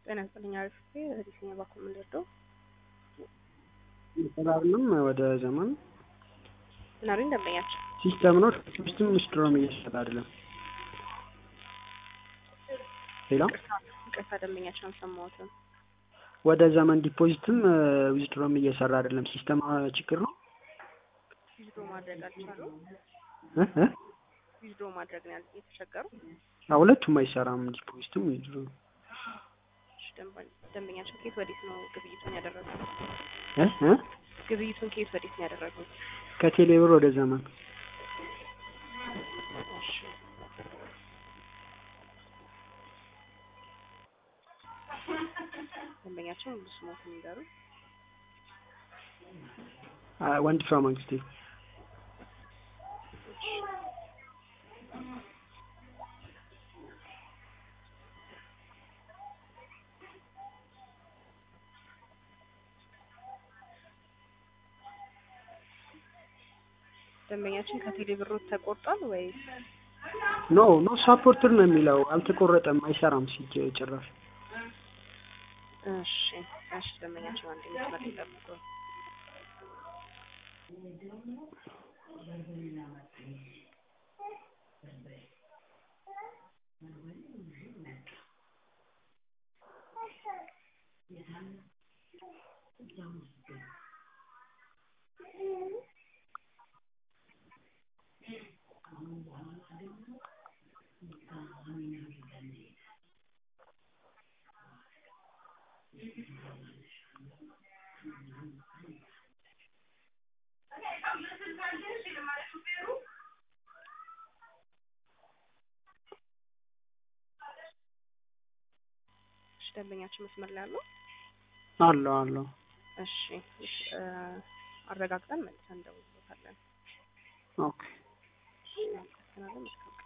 ጤና ይስጥልኝ አሪፍ ዲስኛ ባኩል ምንደርደው ሰላምም ወደ ዘመን ናሪን ደንበኛቸው ሲስተም ነው ሲስተም ዊዝድሮም እየሰጠ አይደለም። ሌላ ቅርታ ደንበኛቸው አልሰማሁትም። ወደ ዘመን ዲፖዚትም ዊዝድሮም እየሰራ አይደለም። ሲስተም ችግር ነው። ዊዝድሮ ማድረግ አልቻሉም። እ እ ዊዝድሮ ማድረግ ነው ያል- የተቸገሩ። አዎ፣ ሁለቱም አይሰራም። ዲፖዚትም ዊዝድሮ እሺ፣ ደንበኛ- ደንበኛቸው ከየት ወዴት ነው ግብይቱን ያደረጉት? እ እ ግብይቱን ከየት ወዴት ነው ያደረጉት? ከቴሌብር ወደ ዘመን እሺ ደንበኛቸው ሙሉ ስሞትን ይንገሩ። አ- ወንድ ፍራ መንግስቴ ደንበኛችን ከቴሌብሮት ተቆርጧል ወይስ ኖ ኖ ሳፖርትር ነው የሚለው አልተቆረጠም፣ አይሰራም ሲጀ ጭራሽ እሺ እሺ ደንበኛቸው አንድ መስመር ይጠብቁ። እሺ ደንበኛችን መስመር ላይ አሉ? አለው አለው። እሺ እሺ እ አረጋግጠን መልሰን እንደውልበታለን። ኦኬ እሺ እናመሰግናለን። መልካም ቀን